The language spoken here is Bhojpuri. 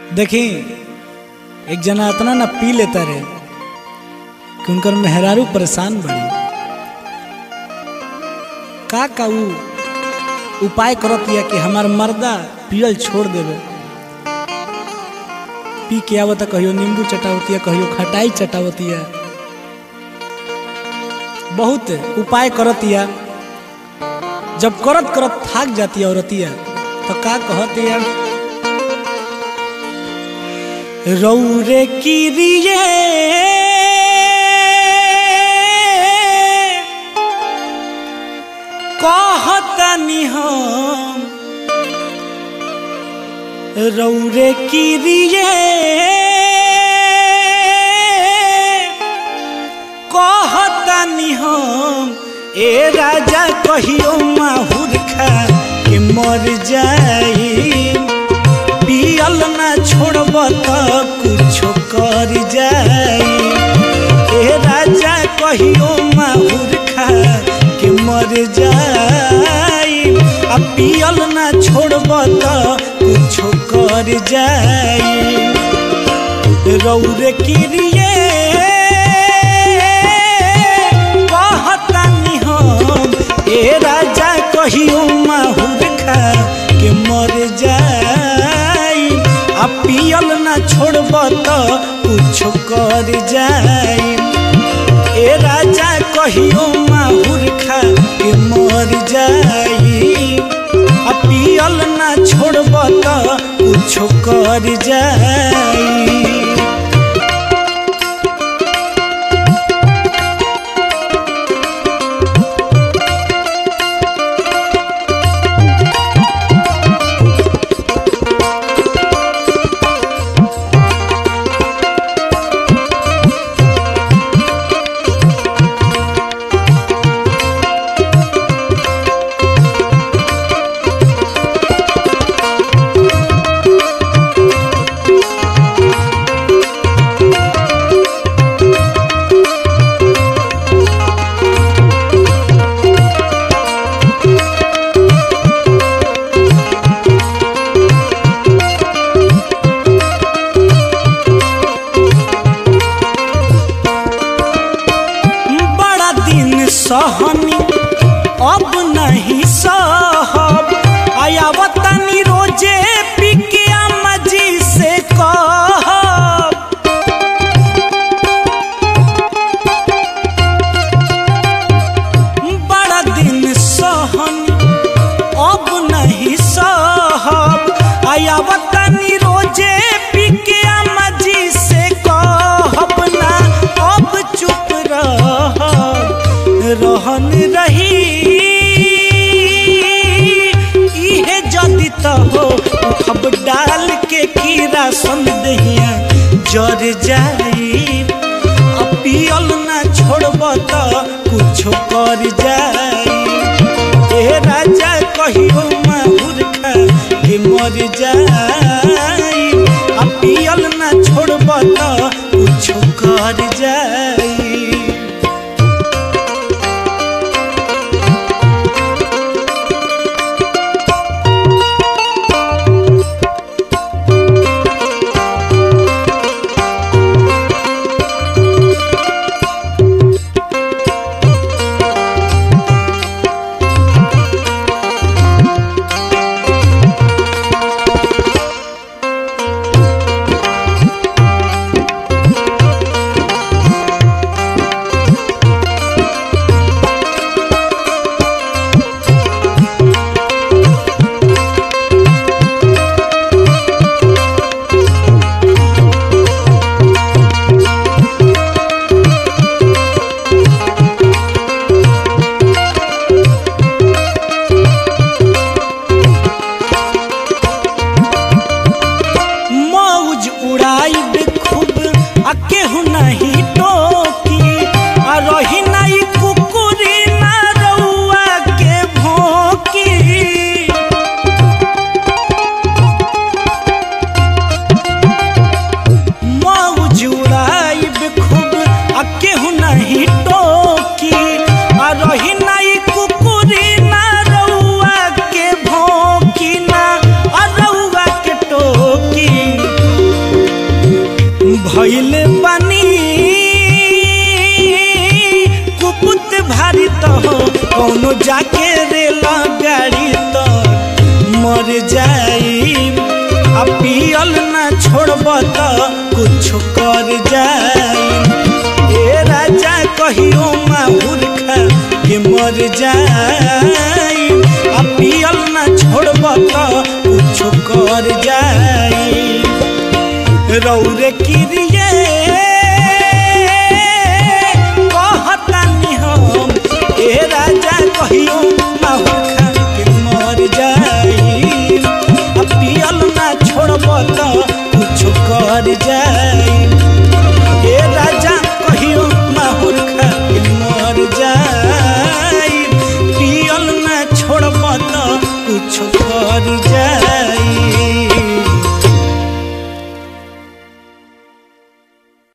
देखी एक जना इतना ना पी लेता रे कि उनकर मेहरारू परेशान बड़ी का का ऊ उपाय करत या कि हमार मर्दा पियल छोड़ देवे पी के आवता कहियो नींबू चटावतिया कहियो खटाई चटावतिया बहुत उपाय करतिया जब करत करत थाक जाती औरतिया तो का कहतिया रौरे किरिए कहतनी हम रौरे किरिए कहतनी हम ए राजा कहियो माहुर खा के मर जाई पियल ना छोड़ब त कुछो कर जाई ए राजा कहियो माहुर खा के मर जाई आ पियल ना छोड़ब त कुछो कर जाई रौरे किरिए कहतानी हम ए राजा कहियो माहुर खा के मर जाई आ पियल ना छोड़ब त कुछो कर जाई ए राजा कहियो माहुर खा के मर जाई आ पियल ना छोड़ब त कुछो कर जाई बड़ा दिन सहनी अब नहीं सहब आयावतनी रोजे पिकिया मजी से कहब बड़ा दिन सहनी अब नहीं सहब आयावतनी रोजे पिकिया मजी से कहब ना अब चुप रहब रहन रही इहे जदि त हो अब डाल के कीड़ा संदेहिया जर जाई अब पियल ना छोड़ब त कुछो कर जाई ए राजा कहियो माहुर खा के मर जाई आ पियल ना छोड़ब त कुछो कर जाई जाके रेल गाड़ी तो मर जाई आ पियल ना छोड़ब तो कुछ कर जाई ए राजा कहियो माहुर खा के मर जाई आ पियल ना छोड़ब तो कुछ कर जाई रौरे किरिए कहतानी हम ए राजा कहियो माहुर खा के मर जाई आ पियल ना छोड़ब तो कुछ कर जाई ए राजा कहियो माहुर खा के मर जाई पियल ना छोड़ब तो कुछ कर जाई